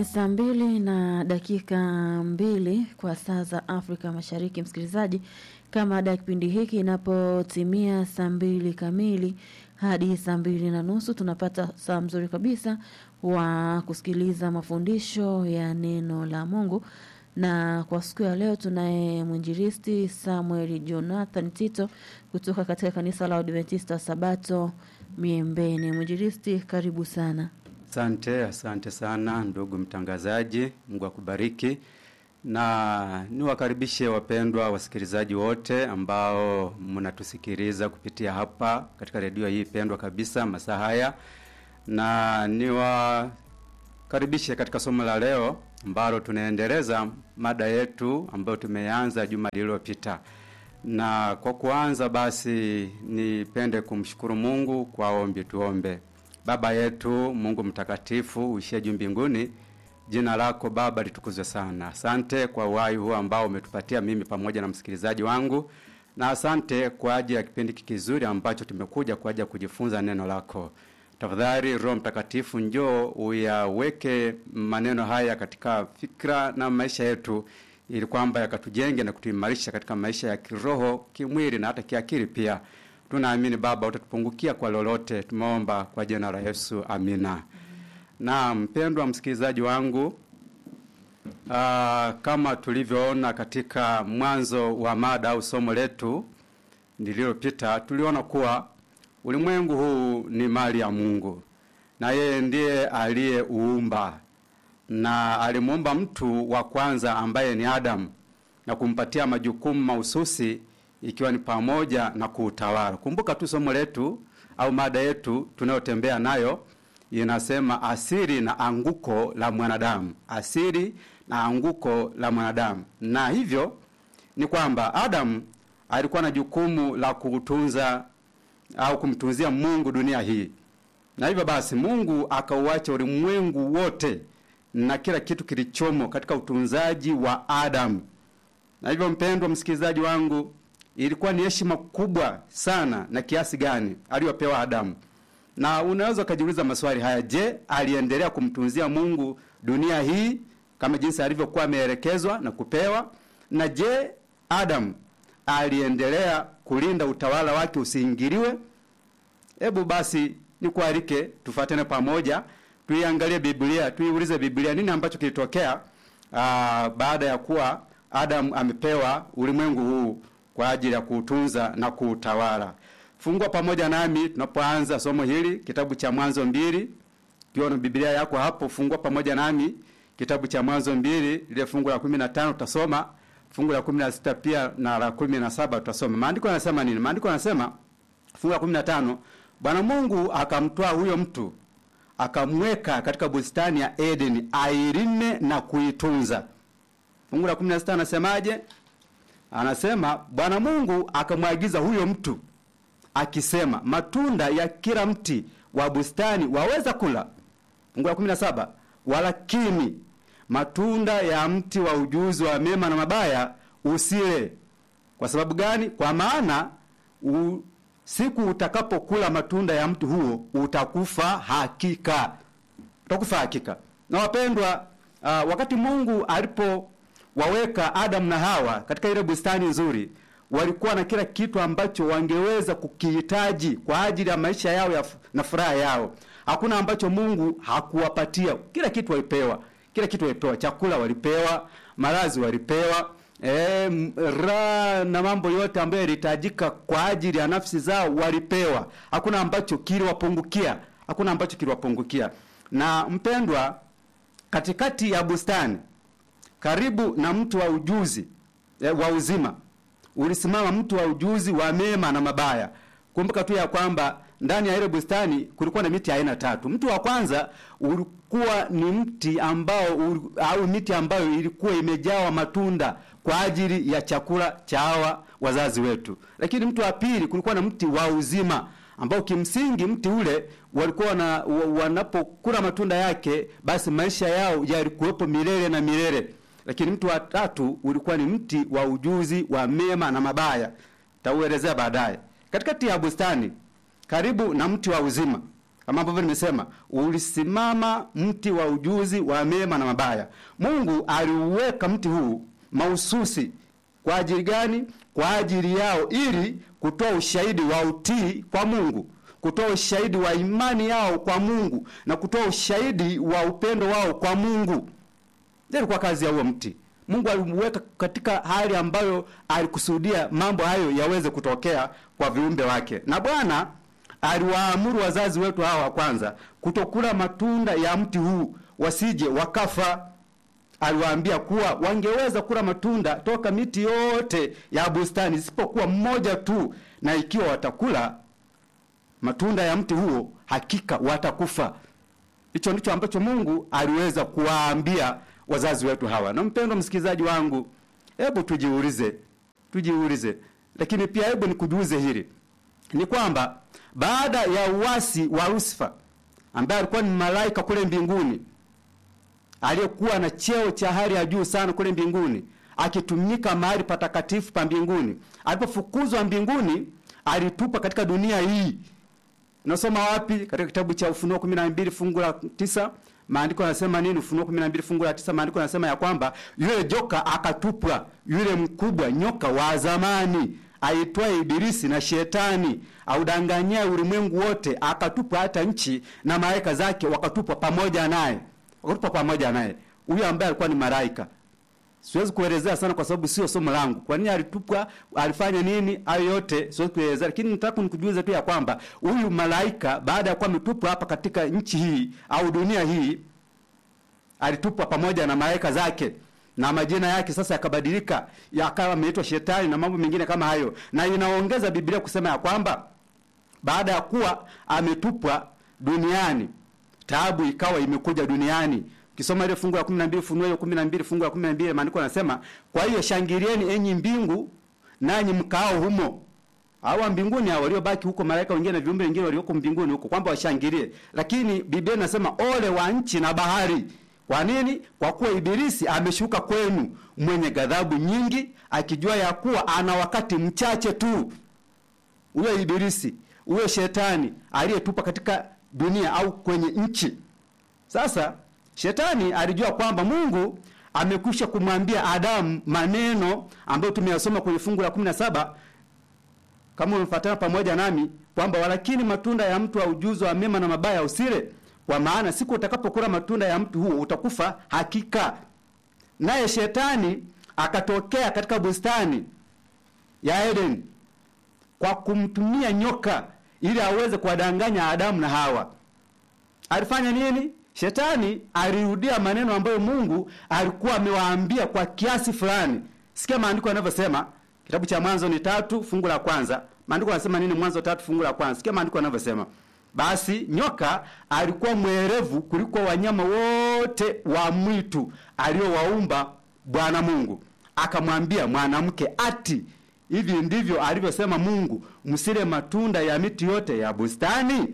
Ni saa mbili na dakika mbili kwa saa za Afrika Mashariki. Msikilizaji, kama ada ya kipindi hiki inapotimia saa mbili kamili hadi saa mbili na nusu tunapata saa mzuri kabisa wa kusikiliza mafundisho ya neno la Mungu, na kwa siku ya leo tunaye mwinjilisti Samuel Jonathan Tito kutoka katika kanisa la Adventista Sabato Miembeni. Mwinjilisti, karibu sana. Asante, asante sana ndugu mtangazaji, Mungu akubariki na niwakaribishe wapendwa wasikilizaji wote ambao mnatusikiliza kupitia hapa katika redio hii pendwa kabisa masaa haya, na niwakaribishe katika somo la leo ambalo tunaendeleza mada yetu ambayo tumeanza juma lililopita. Na kwa kuanza basi, nipende kumshukuru Mungu kwa ombi. Tuombe. Baba yetu Mungu mtakatifu uishie juu mbinguni, jina lako Baba litukuzwe sana. Asante kwa uhai huu ambao umetupatia mimi pamoja na msikilizaji wangu, na asante kwa ajili ya kipindi kizuri ambacho tumekuja kwa ajili ya kujifunza neno lako. Tafadhali Roho Mtakatifu, njoo uyaweke maneno haya katika fikra na maisha yetu, ili kwamba yakatujenge na kutuimarisha katika maisha ya kiroho, kimwili na hata kiakili pia. Tunaamini Baba utatupungukia kwa lolote, tumeomba kwa jina la Yesu, amina. Na mpendwa msikilizaji wangu, aa, kama tulivyoona katika mwanzo wa mada au somo letu lililopita, tuliona kuwa ulimwengu huu ni mali ya Mungu na yeye ndiye aliyeuumba, na alimuumba mtu wa kwanza ambaye ni Adamu na kumpatia majukumu mahususi ikiwa ni pamoja na kuutawala. Kumbuka tu somo letu au mada yetu tunayotembea nayo inasema asili na anguko la mwanadamu, asili na anguko la mwanadamu. Na hivyo ni kwamba Adamu alikuwa na jukumu la kutunza au kumtunzia Mungu dunia hii, na hivyo basi Mungu akauacha ulimwengu wote na kila kitu kilichomo katika utunzaji wa Adamu. Na hivyo mpendwa msikilizaji wangu ilikuwa ni heshima kubwa sana na kiasi gani aliyopewa Adamu. Na unaweza ukajiuliza maswali haya: je, aliendelea kumtunzia Mungu dunia hii kama jinsi alivyokuwa ameelekezwa na kupewa? Na je, Adamu aliendelea kulinda utawala wake usiingiliwe? Hebu basi nikualike tufuatane pamoja, tuiangalie Biblia, tuiulize Biblia nini ambacho kilitokea aa, baada ya kuwa Adamu amepewa ulimwengu huu kwa ajili ya kuutunza na kuutawala. Fungua pamoja nami tunapoanza somo hili kitabu cha Mwanzo mbili. Ukiwa na Biblia yako hapo, fungua pamoja nami kitabu cha Mwanzo mbili, lile fungu la 15 tutasoma, fungu la 16 pia na la 17 tutasoma. Maandiko yanasema nini? Maandiko yanasema fungu la 15, Bwana Mungu akamtoa huyo mtu akamweka katika bustani ya Edeni ailime na kuitunza. Fungu la 16 anasemaje? Anasema Bwana Mungu akamwagiza huyo mtu akisema, matunda ya kila mti wa bustani waweza kula. Fungu la 17, walakini matunda ya mti wa ujuzi wa mema na mabaya usile. Kwa sababu gani? Kwa maana u, siku utakapokula matunda ya mti huo utakufa hakika, utakufa hakika. Na wapendwa, uh, wakati Mungu alipo waweka Adamu na Hawa katika ile bustani nzuri, walikuwa na kila kitu ambacho wangeweza kukihitaji kwa ajili ya maisha yao ya na furaha yao. Hakuna ambacho Mungu hakuwapatia. Kila kitu walipewa, kila kitu walipewa. Chakula walipewa, malazi walipewa, e, raha na mambo yote ambayo yalihitajika kwa ajili ya nafsi zao walipewa. Hakuna ambacho kiliwapungukia, hakuna ambacho kiliwapungukia. Na mpendwa, katikati ya bustani karibu na mtu wa ujuzi e, wa uzima ulisimama mtu wa ujuzi wa mema na mabaya. Kumbuka tu ya kwamba ndani ya ile bustani kulikuwa na miti aina tatu. Mti wa kwanza ulikuwa ni mti ambao ul, au miti ambayo ilikuwa imejawa matunda kwa ajili ya chakula cha hawa wazazi wetu. Lakini mti wa pili kulikuwa na mti wa uzima ambao kimsingi mti ule walikuwa na wanapokula matunda yake, basi maisha yao yalikuwepo milele na milele lakini mti wa tatu ulikuwa ni mti wa ujuzi wa mema na mabaya, tauelezea baadaye. Katikati ya bustani karibu na mti wa uzima kama ambavyo nimesema, ulisimama mti wa ujuzi wa mema na mabaya. Mungu aliuweka mti huu mahususi kwa ajili gani? Kwa ajili yao, ili kutoa ushahidi wa utii kwa Mungu, kutoa ushahidi wa imani yao kwa Mungu na kutoa ushahidi wa upendo wao kwa Mungu. Ndio ilikuwa kazi ya huo mti. Mungu alimuweka katika hali ambayo alikusudia mambo hayo yaweze kutokea kwa viumbe wake, na Bwana aliwaamuru wazazi wetu hawa wa kwanza kutokula matunda ya mti huu wasije wakafa. Aliwaambia kuwa wangeweza kula matunda toka miti yote ya bustani isipokuwa mmoja tu, na ikiwa watakula matunda ya mti huo hakika watakufa. Hicho ndicho ambacho Mungu aliweza kuwaambia wazazi wetu hawa. Na mpendwa msikilizaji wangu, hebu tujiulize, tujiulize, lakini pia hebu nikujuze hili ni kwamba baada ya uasi wa Lusifa ambaye alikuwa ni malaika kule mbinguni aliyekuwa na cheo cha hali ya juu sana kule mbinguni akitumika mahali patakatifu pa mbinguni, alipofukuzwa mbinguni alitupa katika dunia hii. Unasoma wapi? Katika kitabu cha Ufunuo 12 fungu la tisa maandiko yanasema nini? Ufunuo 12 fungu la tisa maandiko yanasema ya kwamba yule joka akatupwa, yule mkubwa nyoka wa zamani aitwaye Ibilisi na Shetani audanganyia ulimwengu wote, akatupwa hata nchi na malaika zake wakatupwa pamoja naye, wakatupwa pamoja naye. Huyo ambaye alikuwa ni malaika, siwezi kuelezea sana kwa sababu sio somo langu. Kwa nini alitupwa, alifanya nini, hayo yote siwezi kuelezea, lakini nataka nikujuze tu ya kwamba huyu malaika baada ya kuwa ametupwa hapa katika nchi hii au dunia hii, alitupwa pamoja na malaika zake na majina yake sasa yakabadilika yakawa ameitwa Shetani na mambo mengine kama hayo, na inaongeza Biblia kusema ya kwamba baada ya kuwa ametupwa duniani, taabu ikawa imekuja duniani. Ukisoma ile fungu la 12 Funuo hiyo 12 fungu la 12 maandiko yanasema, kwa hiyo shangilieni enyi mbingu, nanyi mkao humo. Hawa mbinguni hao waliobaki huko, malaika wengine na viumbe wengine walioko mbinguni huko, kwamba washangilie. Lakini Biblia inasema ole wa nchi na bahari kwa nini? Kwa kuwa Ibilisi ameshuka kwenu mwenye ghadhabu nyingi, akijua ya kuwa ana wakati mchache tu. Huyo Ibilisi, huyo shetani aliyetupa katika dunia au kwenye nchi. Sasa shetani alijua kwamba Mungu amekwisha kumwambia Adamu maneno ambayo tumeyasoma kwenye fungu la 17 kama umefuatana pamoja nami kwamba walakini matunda ya mtu wa ujuzi wa mema na mabaya usile kwa maana siku utakapokula matunda ya mtu huo utakufa hakika. Naye shetani akatokea katika bustani ya Eden kwa kumtumia nyoka ili aweze kuwadanganya Adamu na Hawa. Alifanya nini? Shetani alirudia maneno ambayo Mungu alikuwa amewaambia kwa kiasi fulani. Sikia maandiko yanavyosema, kitabu cha Mwanzo ni tatu fungu la kwanza. Maandiko yanasema nini? Mwanzo tatu fungu la kwanza. Sikia maandiko yanavyosema. Basi nyoka alikuwa mwerevu kuliko wanyama wote wa mwitu aliowaumba Bwana Mungu. Akamwambia mwanamke, ati hivi ndivyo alivyosema Mungu, msile matunda ya miti yote ya bustani?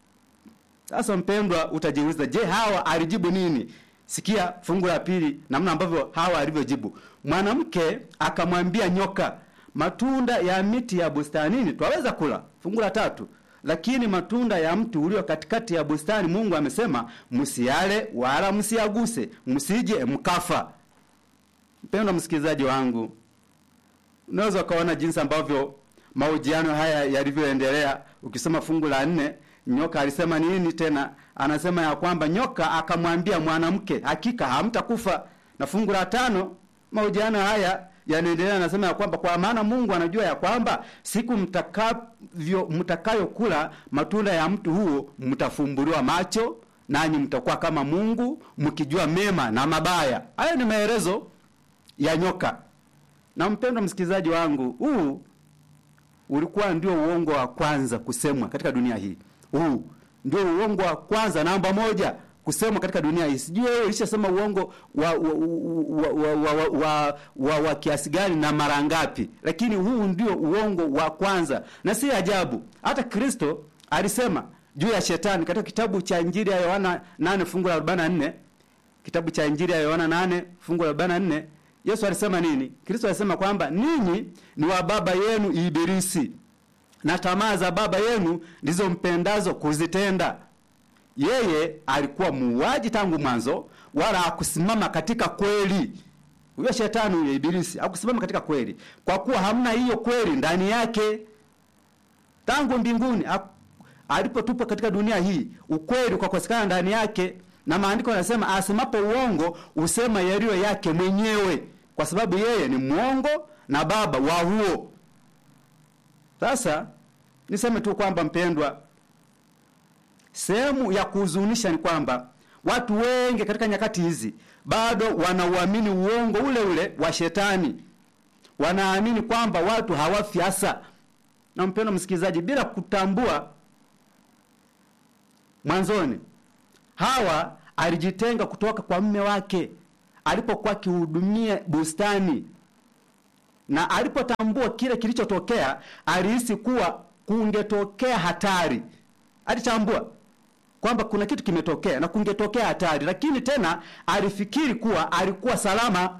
Sasa mpendwa, utajiuliza, je, Hawa alijibu nini? Sikia fungu la pili, namna ambavyo Hawa alivyojibu. Mwanamke akamwambia nyoka, matunda ya miti ya bustanini twaweza kula. Fungu la tatu lakini matunda ya mti ulio katikati ya bustani Mungu amesema msiale wala msiaguse, msije mkafa. Mpendwa msikilizaji wangu, unaweza ukaona jinsi ambavyo mahojiano haya yalivyoendelea. Ukisoma fungu la nne, nyoka alisema nini tena? Anasema ya kwamba nyoka akamwambia mwanamke, hakika hamtakufa. Na fungu la tano, mahojiano haya yanaendelea anasema ya kwamba kwa maana Mungu anajua ya kwamba siku mtakavyo mtakayokula matunda ya mtu huo mtafumbuliwa macho, nanyi mtakuwa kama Mungu mkijua mema na mabaya. Hayo ni maelezo ya nyoka. Na mpendwa msikilizaji wangu, huu ulikuwa ndio uongo wa kwanza kusemwa katika dunia hii. Huu ndio uongo wa kwanza namba moja kusemwa katika dunia hii. Sijui wewe ulishasema uongo wa wa, wa, wa, wa, wa, wa, wa, wa kiasi gani na mara ngapi, lakini huu ndio uongo wa kwanza, na si ajabu hata Kristo alisema juu ya shetani katika kitabu cha Injili ya Yohana 8 fungu la 44. Kitabu cha Injili ya Yohana 8 fungu la 44, Yesu alisema nini? Kristo alisema kwamba ninyi ni wa baba yenu Ibilisi, na tamaa za baba yenu ndizo mpendazo kuzitenda. yeye alikuwa muuaji tangu mwanzo, wala hakusimama katika kweli. Huyo shetani huyo Ibilisi hakusimama katika kweli, kwa kuwa hamna hiyo kweli ndani yake. Tangu mbinguni ha- alipotupwa katika dunia hii, ukweli ukakosekana ndani yake, na maandiko yanasema asemapo uongo usema yaliyo yake mwenyewe, kwa sababu yeye ni mwongo na baba wa huo. Sasa niseme tu kwamba mpendwa, sehemu ya kuhuzunisha ni kwamba watu wengi katika nyakati hizi bado wanauamini uongo ule ule wa shetani. Wanaamini kwamba watu hawafi hasa. Na mpendwa msikilizaji, bila kutambua mwanzoni, Hawa alijitenga kutoka kwa mume wake alipokuwa akihudumia bustani, na alipotambua kile kilichotokea, alihisi kuwa kungetokea hatari. Alitambua kwamba kuna kitu kimetokea na kungetokea hatari, lakini tena alifikiri kuwa alikuwa salama,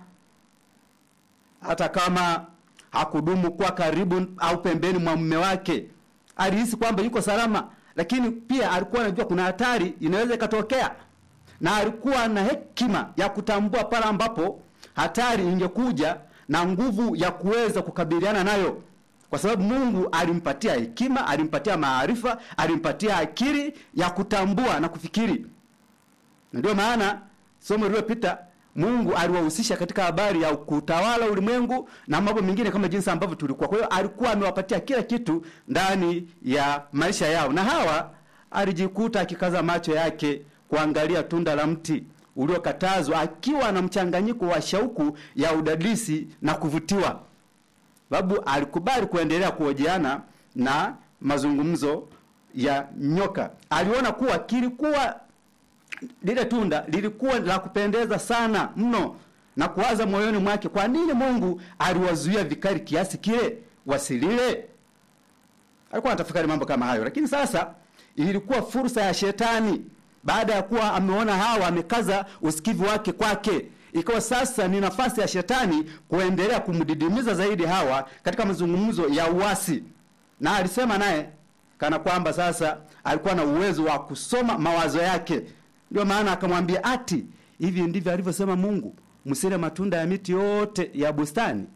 hata kama hakudumu kuwa karibu au pembeni mwa mume wake. Alihisi kwamba yuko salama, lakini pia alikuwa anajua kuna hatari inaweza ikatokea, na alikuwa na hekima ya kutambua pale ambapo hatari ingekuja na nguvu ya kuweza kukabiliana nayo kwa sababu Mungu alimpatia hekima, alimpatia maarifa, alimpatia akili ya kutambua na kufikiri. Na ndio maana somo lililopita Mungu aliwahusisha katika habari ya kutawala ulimwengu na mambo mengine kama jinsi ambavyo tulikuwa. Kwa hiyo alikuwa amewapatia kila kitu ndani ya maisha yao, na Hawa alijikuta akikaza macho yake kuangalia tunda la mti uliokatazwa, akiwa na mchanganyiko wa shauku ya udadisi na kuvutiwa sababu alikubali kuendelea kuhojiana na mazungumzo ya nyoka. Aliona kuwa kilikuwa lile tunda lilikuwa la kupendeza sana mno, na kuwaza moyoni mwake, kwa nini Mungu aliwazuia vikali kiasi kile wasilile? Alikuwa anatafakari mambo kama hayo, lakini sasa ilikuwa fursa ya shetani, baada ya kuwa ameona Hawa amekaza usikivu wake kwake ikawa sasa ni nafasi ya shetani kuendelea kumdidimiza zaidi Hawa katika mazungumzo ya uasi, na alisema naye kana kwamba sasa alikuwa na uwezo wa kusoma mawazo yake. Ndio maana akamwambia, ati hivi ndivyo alivyosema Mungu, msile matunda ya miti yote ya bustani.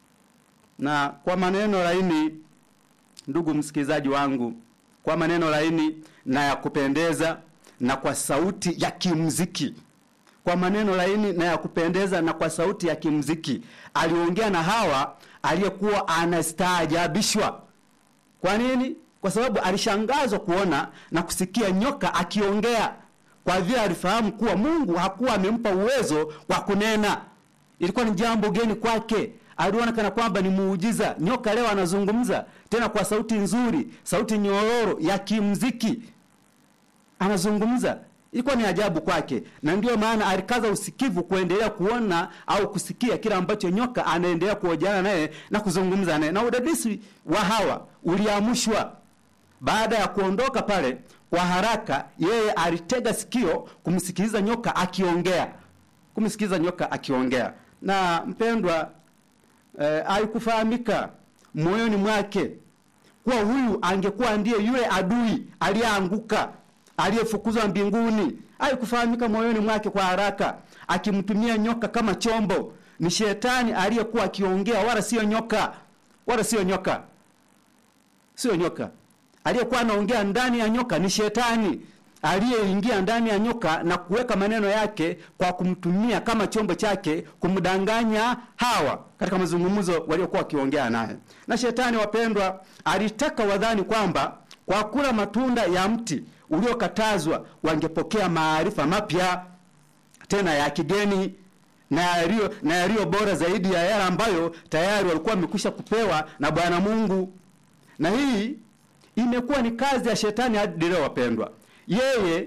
Na kwa maneno laini, ndugu msikilizaji wangu, kwa maneno laini na ya kupendeza na kwa sauti ya kimuziki kwa maneno laini na ya kupendeza na kwa sauti ya kimziki aliongea na Hawa aliyekuwa anastaajabishwa. Kwa nini? Kwa sababu alishangazwa kuona na kusikia nyoka akiongea, kwa vile alifahamu kuwa Mungu hakuwa amempa uwezo wa kunena. Ilikuwa ni jambo geni kwake. Aliona kana kwamba ni muujiza. Nyoka leo anazungumza tena kwa sauti nzuri, sauti nyororo ya kimziki, anazungumza ilikuwa ni ajabu kwake, na ndiyo maana alikaza usikivu kuendelea kuona au kusikia kile ambacho nyoka anaendelea kuhojiana naye na kuzungumza naye, na udadisi wa Hawa uliamshwa. Baada ya kuondoka pale kwa haraka, yeye alitega sikio kumsikiliza nyoka akiongea, kumsikiliza nyoka akiongea. Na mpendwa, eh, haikufahamika moyoni mwake kuwa huyu angekuwa ndiye yule adui aliyeanguka aliyefukuzwa mbinguni. Haikufahamika moyoni mwake kwa haraka, akimtumia nyoka kama chombo. Ni shetani aliyekuwa akiongea, wala sio nyoka, wala sio nyoka, sio nyoka. Aliyekuwa anaongea ndani ya nyoka ni shetani aliyeingia ndani ya nyoka na kuweka maneno yake kwa kumtumia kama chombo chake kumdanganya Hawa katika mazungumzo waliokuwa wakiongea naye. Na shetani, wapendwa, alitaka wadhani kwamba kwa kula matunda ya mti uliokatazwa wangepokea maarifa mapya tena ya kigeni na yaliyo na yaliyo bora zaidi ya yale ambayo tayari walikuwa wamekwisha kupewa na Bwana Mungu. Na hii imekuwa ni kazi ya shetani hadi leo, wapendwa. Yeye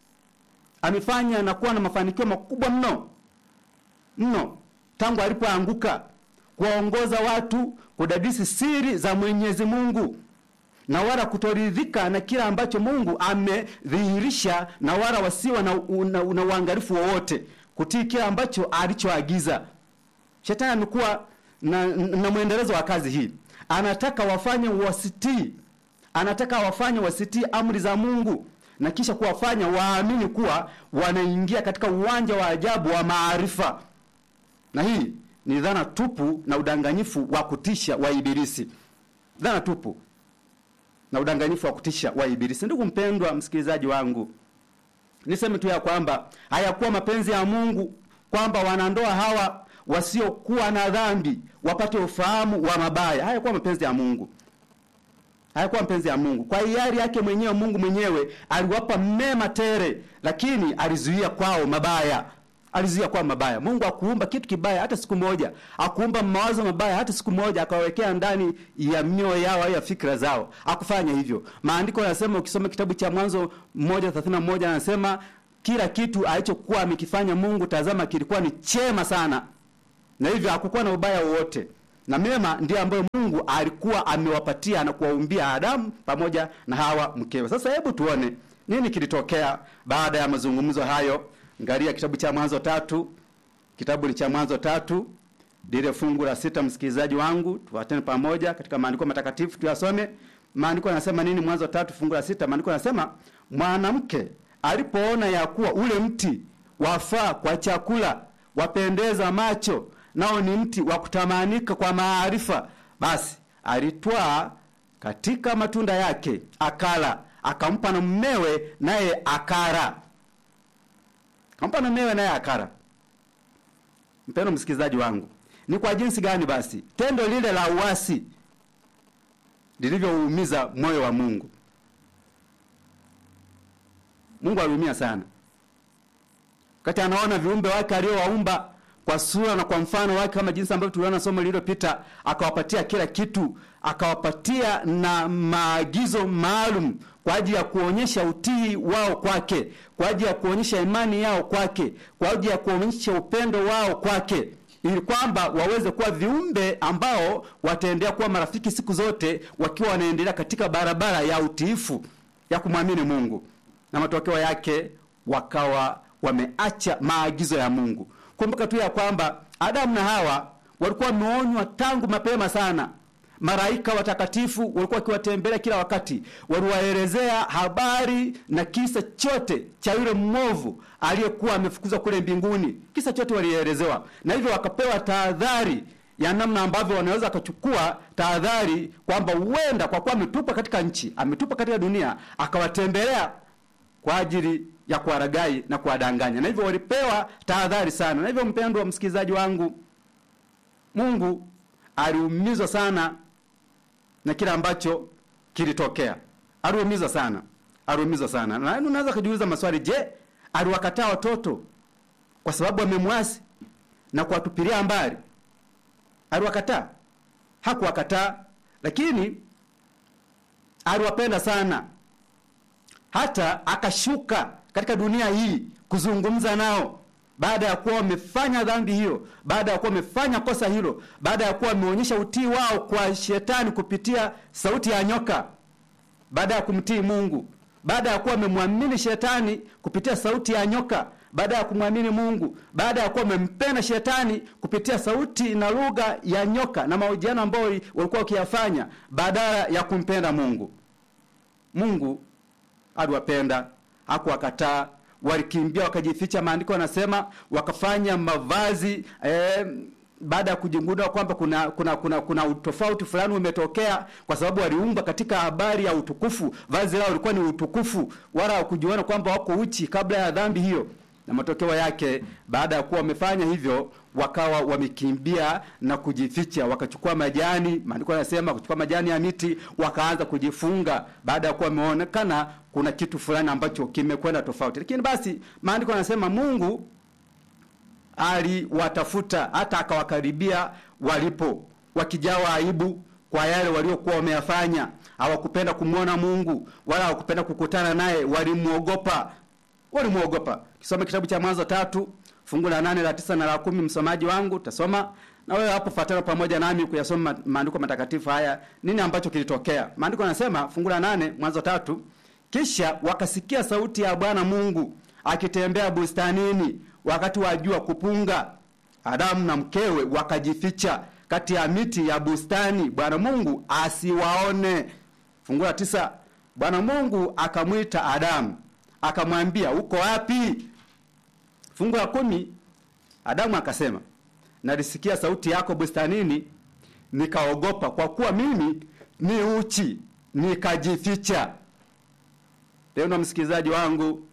amefanya na kuwa na mafanikio makubwa mno mno tangu alipoanguka, kuwaongoza watu kudadisi siri za Mwenyezi Mungu na wala kutoridhika na kila ambacho Mungu amedhihirisha, na wala wasiwa na, na, na uangalifu wowote kutii kile ambacho alichoagiza. Shetani amekuwa na, na mwendelezo wa kazi hii, anataka wafanye wasitii, anataka wafanye wasitii amri za Mungu na kisha kuwafanya waamini kuwa wanaingia katika uwanja wa ajabu wa maarifa. Na hii ni dhana tupu na udanganyifu wa kutisha wa Ibilisi, dhana tupu na udanganyifu wa kutisha wa Ibilisi. Ndugu mpendwa msikilizaji wangu, niseme tu ya kwamba hayakuwa mapenzi ya Mungu kwamba wanandoa hawa wasiokuwa na dhambi wapate ufahamu wa mabaya. Hayakuwa mapenzi ya Mungu, hayakuwa mapenzi ya Mungu. Kwa hiari yake mwenyewe, Mungu mwenyewe aliwapa mema tere, lakini alizuia kwao mabaya alizuia kwa mabaya. Mungu akuumba kitu kibaya hata siku moja, akuumba mawazo mabaya hata siku moja, akawawekea ndani ya mioyo yao au ya fikra zao, akufanya hivyo. Maandiko yanasema, ukisoma kitabu cha Mwanzo moja thelathini na moja anasema kila kitu alichokuwa amekifanya Mungu, tazama, kilikuwa ni chema sana, na hivyo hakukuwa na ubaya wowote, na mema ndiyo ambayo Mungu alikuwa amewapatia na kuwaumbia Adamu pamoja na Hawa mkewe. Sasa hebu tuone nini kilitokea baada ya mazungumzo hayo. Angalia kitabu cha Mwanzo tatu, kitabu ni cha Mwanzo tatu lile fungu la sita. Msikilizaji wangu, tuwatene pamoja katika maandiko matakatifu tuyasome. Maandiko yanasema nini? Mwanzo tatu fungu la sita, maandiko yanasema mwanamke alipoona ya kuwa ule mti wafaa kwa chakula, wapendeza macho, nao ni mti wa kutamanika kwa maarifa, basi alitwaa katika matunda yake akala, akampa na mmewe, naye akara kampa na mmewe naye akara. Mpendo msikilizaji wangu, ni kwa jinsi gani basi tendo lile la uasi lilivyoumiza moyo wa Mungu. Mungu aliumia sana wakati anaona viumbe wake aliowaumba kwa sura na kwa mfano wake, kama jinsi ambavyo tuliona somo lililopita, akawapatia kila kitu, akawapatia na maagizo maalum kwa ajili ya kuonyesha utii wao kwake, kwa ajili ya kuonyesha imani yao kwake, kwa ajili ya kuonyesha upendo wao kwake, ili kwamba waweze kuwa viumbe ambao wataendelea kuwa marafiki siku zote, wakiwa wanaendelea katika barabara ya utiifu ya kumwamini Mungu, na matokeo yake wakawa wameacha maagizo ya Mungu. Kumbuka tu ya kwamba Adamu na Hawa walikuwa wameonywa tangu mapema sana. Malaika watakatifu walikuwa wakiwatembelea kila wakati, waliwaelezea habari na kisa chote cha yule mmovu aliyekuwa amefukuzwa kule mbinguni. Kisa chote walielezewa, na hivyo wakapewa tahadhari ya namna ambavyo wanaweza wakachukua tahadhari kwamba huenda kwa kuwa ametupa katika nchi, ametupa katika dunia, akawatembelea kwa ajili ya kuwaragai na kuwadanganya, na hivyo walipewa tahadhari sana. Na hivyo, mpendwa msikilizaji wangu, Mungu aliumizwa sana na kile ambacho kilitokea. Aliumizwa sana, aliumizwa sana. Na unaweza kujiuliza maswali, je, aliwakataa watoto kwa sababu amemwasi na kuwatupilia mbali? Aliwakataa? Hakuwakataa, lakini aliwapenda sana, hata akashuka katika dunia hii kuzungumza nao baada ya kuwa wamefanya dhambi hiyo, baada ya kuwa wamefanya kosa hilo, baada ya kuwa wameonyesha utii wao kwa shetani kupitia sauti ya nyoka, baada ya kumtii Mungu, baada ya kuwa wamemwamini shetani kupitia sauti ya nyoka, baada ya kumwamini Mungu, baada ya kuwa wamempenda shetani kupitia sauti na lugha ya nyoka na mahojiano ambayo walikuwa wakiyafanya, badala ya kumpenda Mungu. Mungu aliwapenda, hakuwakataa walikimbia wakajificha. Maandiko yanasema wakafanya mavazi eh, baada ya kujingundua kwamba kuna kuna kuna kuna utofauti fulani umetokea, kwa sababu waliumba katika habari ya utukufu. Vazi lao lilikuwa ni utukufu, wala hawakujiona kwamba wako uchi kabla ya dhambi hiyo. Na matokeo yake, baada ya kuwa wamefanya hivyo, wakawa wamekimbia na kujificha, wakachukua majani. Maandiko yanasema kuchukua majani ya miti, wakaanza kujifunga, baada ya kuwa wameonekana kuna kitu fulani ambacho kimekwenda tofauti. Lakini basi maandiko yanasema Mungu aliwatafuta hata akawakaribia walipo, wakijawa aibu kwa yale waliokuwa wameyafanya. Hawakupenda kumwona Mungu wala hawakupenda kukutana naye, walimwogopa, walimwogopa. Kisoma kitabu cha Mwanzo tatu fungu la nane la tisa na la kumi. Msomaji wangu tasoma na wewe hapo, fuatana pamoja nami kuyasoma maandiko matakatifu haya, nini ambacho kilitokea. Maandiko yanasema fungu la nane Mwanzo tatu kisha wakasikia sauti ya Bwana Mungu akitembea bustanini wakati wa jua kupunga. Adamu na mkewe wakajificha kati ya miti ya bustani, Bwana Mungu asiwaone. Fungu la tisa, Bwana Mungu akamwita Adamu, akamwambia uko wapi? Fungu la kumi, Adamu akasema nalisikia sauti yako bustanini, nikaogopa, kwa kuwa mimi ni uchi, nikajificha. Leo na msikilizaji wangu,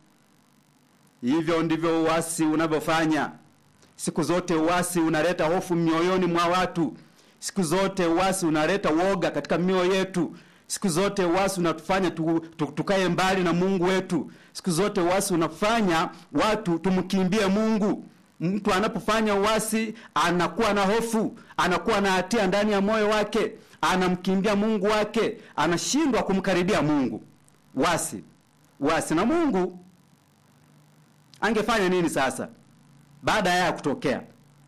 hivyo ndivyo uasi unavyofanya. Siku zote uasi unaleta hofu mioyoni mwa watu. Siku zote uasi unaleta woga katika mioyo yetu. Siku zote uasi unatufanya tu, tu, tukae mbali na Mungu wetu. Siku zote uasi unafanya watu tumkimbie Mungu. Mtu anapofanya uasi anakuwa na hofu, anakuwa na hatia ndani ya moyo wake, anamkimbia Mungu wake, anashindwa kumkaribia Mungu. Uasi, uasi na Mungu angefanya nini sasa baada ya haya kutokea?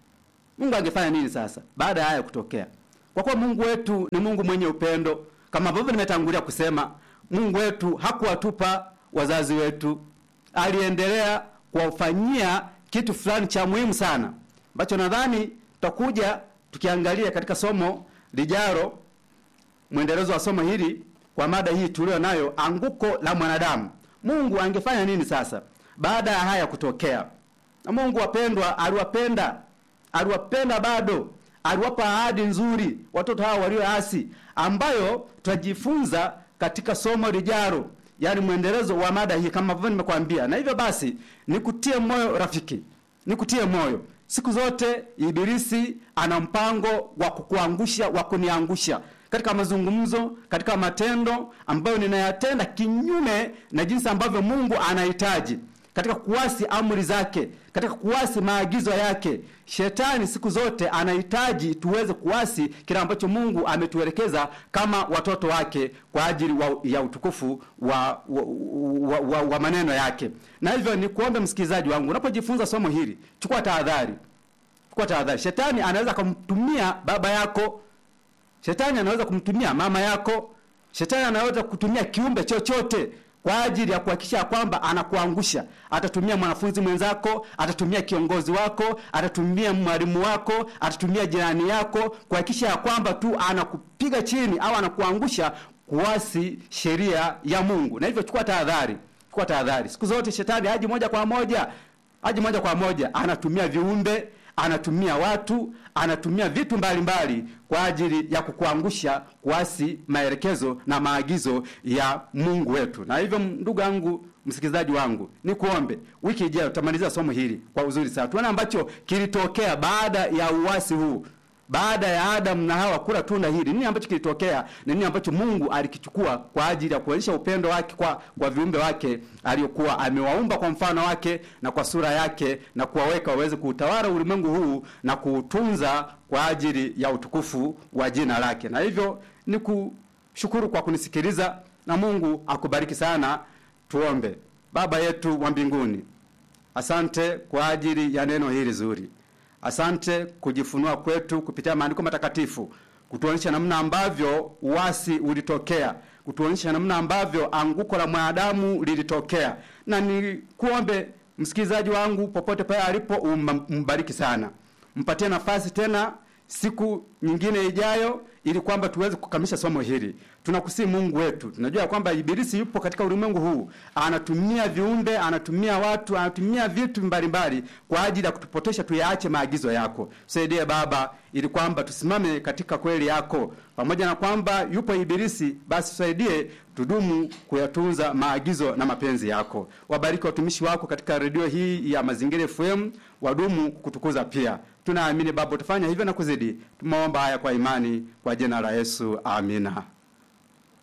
Mungu angefanya nini sasa baada ya haya kutokea? Kwa kuwa Mungu wetu ni Mungu mwenye upendo, kama ambavyo nimetangulia kusema, Mungu wetu hakuwatupa wazazi wetu, aliendelea kuwafanyia kitu fulani cha muhimu sana ambacho nadhani tutakuja tukiangalia katika somo lijalo, mwendelezo wa somo hili kwa mada hii tulio nayo, anguko la mwanadamu. Mungu angefanya nini sasa baada ya haya kutokea? Na Mungu wapendwa, aliwapenda, aliwapenda bado, aliwapa ahadi nzuri watoto hawa walioasi, ambayo tutajifunza katika somo lijalo, yaani mwendelezo wa mada hii kama vile nimekwambia. Na hivyo basi, nikutie moyo rafiki, nikutie moyo siku zote, Ibilisi ana mpango wa kukuangusha, wa kuniangusha katika mazungumzo, katika matendo ambayo ninayatenda kinyume na jinsi ambavyo Mungu anahitaji katika kuasi amri zake, katika kuasi maagizo yake. Shetani siku zote anahitaji tuweze kuasi kile ambacho Mungu ametuelekeza kama watoto wake kwa ajili wa, ya utukufu wa, wa, wa, wa, wa maneno yake. Na hivyo ni kuombe msikilizaji wangu, unapojifunza somo hili, chukua tahadhari, chukua tahadhari. Shetani anaweza kumtumia baba yako, shetani anaweza kumtumia mama yako, shetani anaweza kutumia kiumbe chochote kwa ajili ya kuhakikisha kwamba anakuangusha. Atatumia mwanafunzi mwenzako, atatumia kiongozi wako, atatumia mwalimu wako, atatumia jirani yako kuhakikisha ya kwamba tu anakupiga chini au anakuangusha kuasi sheria ya Mungu. Na hivyo chukua tahadhari, chukua tahadhari. Siku zote shetani haji moja kwa moja, haji moja kwa moja, anatumia viumbe anatumia watu, anatumia vitu mbalimbali mbali kwa ajili ya kukuangusha kuasi maelekezo na maagizo ya Mungu wetu. Na hivyo, ndugu yangu, msikilizaji wangu, ni kuombe wiki ijayo tutamalizia somo hili kwa uzuri sana, tuone ambacho kilitokea baada ya uasi huu baada ya Adamu na Hawa kula tunda hili, nini ambacho kilitokea na nini ambacho Mungu alikichukua kwa ajili ya kuonyesha upendo wake kwa kwa viumbe wake aliyokuwa amewaumba kwa mfano wake na kwa sura yake na kuwaweka waweze kuutawala ulimwengu huu na kuutunza kwa ajili ya utukufu wa jina lake. Na hivyo ni kushukuru kwa kunisikiliza na Mungu akubariki sana. Tuombe. Baba yetu wa mbinguni, asante kwa ajili ya neno hili zuri. Asante kujifunua kwetu kupitia maandiko matakatifu, kutuonyesha namna ambavyo uasi ulitokea, kutuonyesha namna ambavyo anguko la mwanadamu lilitokea. Na nikuombe msikilizaji wangu popote pale alipo, umbariki sana, mpatie nafasi tena siku nyingine ijayo, ili kwamba tuweze kukamilisha somo hili. Tunakusii Mungu wetu, tunajua kwamba Ibilisi yupo katika ulimwengu huu, anatumia viumbe, anatumia watu, anatumia vitu mbalimbali kwa ajili ya kutupotesha tuyaache maagizo yako. Tusaidie Baba, ili kwamba tusimame katika kweli yako. Pamoja na kwamba yupo Ibilisi, basi tusaidie tudumu kuyatunza maagizo na mapenzi yako. Wabariki watumishi wako katika redio hii ya Mazingira FM, wadumu kutukuza pia. Tunaamini Baba utafanya hivyo na kuzidi. Tumeomba haya kwa imani, kwa jina la Yesu, amina.